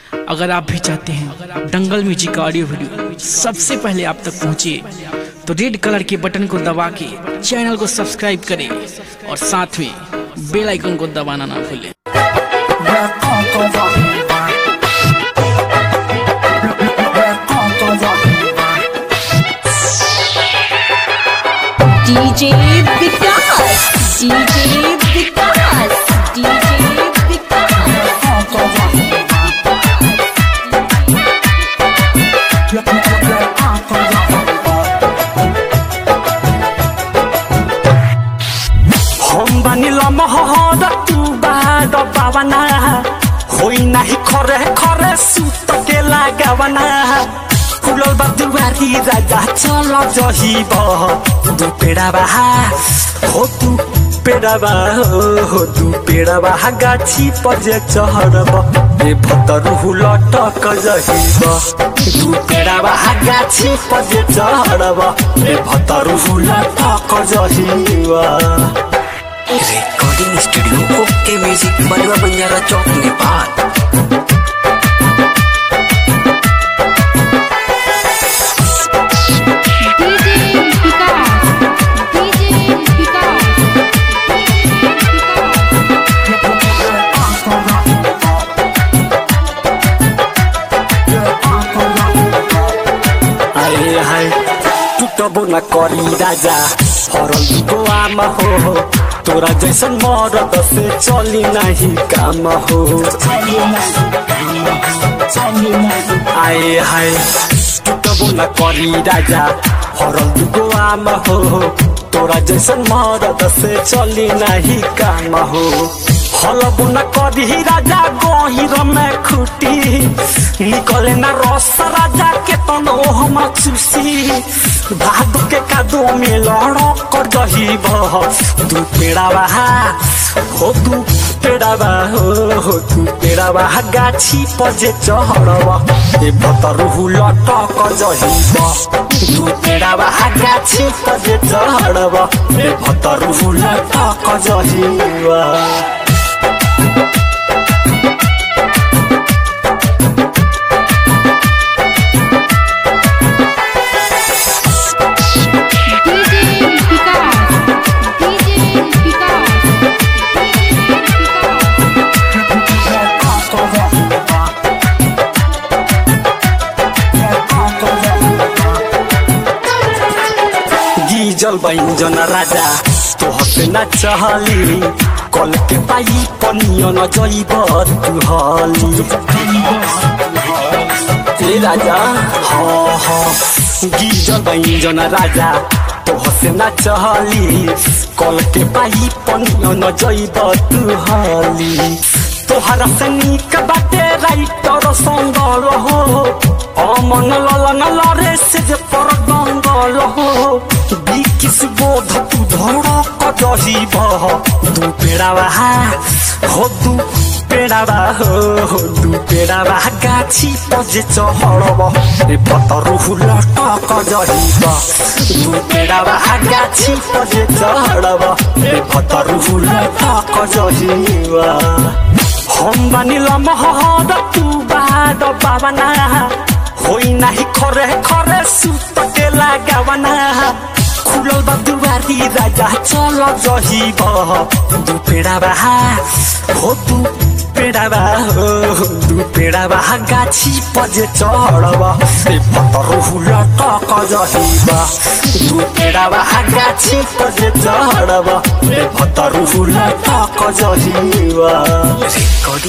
अगर आप भी चाहते हैं दंगल म्यूजिक का ऑडियो वीडियो सबसे पहले आप तक पहुंचे तो रेड कलर के बटन को दबा के चैनल को सब्सक्राइब करें और साथ में बेल आइकन को दबाना ना भूलें DJ Vikas, DJ Vikas, DJ Vikas. हम बानिल महर तू बाद पावना होई नाही खरे खरे सुत के लगावना फुलल बा दुवारी राजा चल जहिब दु पेड़ा बाहा हो तू पेड़ा बा हो तू पेड़ा बाहा गाछी पजे चहरब ए भतरु लटक जहिब दु पेड़ा बाहा गाछी पजे चहरब ए भतरु लटक जहिब रिकॉर्डिंग स्टूडियो ओके म्यूजिक बलवा बंजारा चौक Nepal DJ Vikas, DJ Vikas. आए हाय टुटबो न करी राजा हरल दुगो आमा हो हो तोरा जैसन मरद से चली नहीं काम हो आए हाय टुटबो न करी राजा हरल दुगो आमा हो हो तोरा जैसन मरद से चली नहीं काम हो हलबो न करी राजा गहिर में खुटी निकले न रस राजा के तनो हम चुसी भाग के कादो में लड़क कर दही बह तू पेड़ा बहा हो तू पेड़ा बा हो हो तू पेड़ा बहा गाछी पर जे चढ़ब ए भतरु लटक जही बह तू पेड़ा बहा गाछी पर जे चढ़ब ए भतरु लटक जही बह DJ Vikas, DJ Vikas. गीजल बैंजन राजा तो हसे न चहली कल के पाई पनियो न जइब तू हली ए राजा हाँ हाँ गीजल बैंजन राजा तो हसे न चहली कल के पाई पनियो न जइब तू हली तोहरा से निक बाटे राइटर संगल हो अमन ललन लरे से जे पर गंगल हो बिकिस बोध तू धड़क जहिब दू पेड़ा बहा हो दू पेड़ा बा हो हो दू पेड़ा बा गाछी पजे चहड़ब ए पतरु लटक जहिब दू पेड़ा बा गाछी पजे चहड़ब ए पतरु लटक जहिब हम बानिल महर तू बाद पावना होई नाही खरे खरे सुत के लगावना खुलल बा दुवारी राजा चल जहिब दू पेड़ा बहा हो दू पेड़ा बा हो दू पेड़ा बा गाछी पजे चढ़ब ए पतरु लटक जहिब दू पेड़ा बा गाछी पजे चढ़ब ए पतरु लटक जहिब रिकॉर्डिंग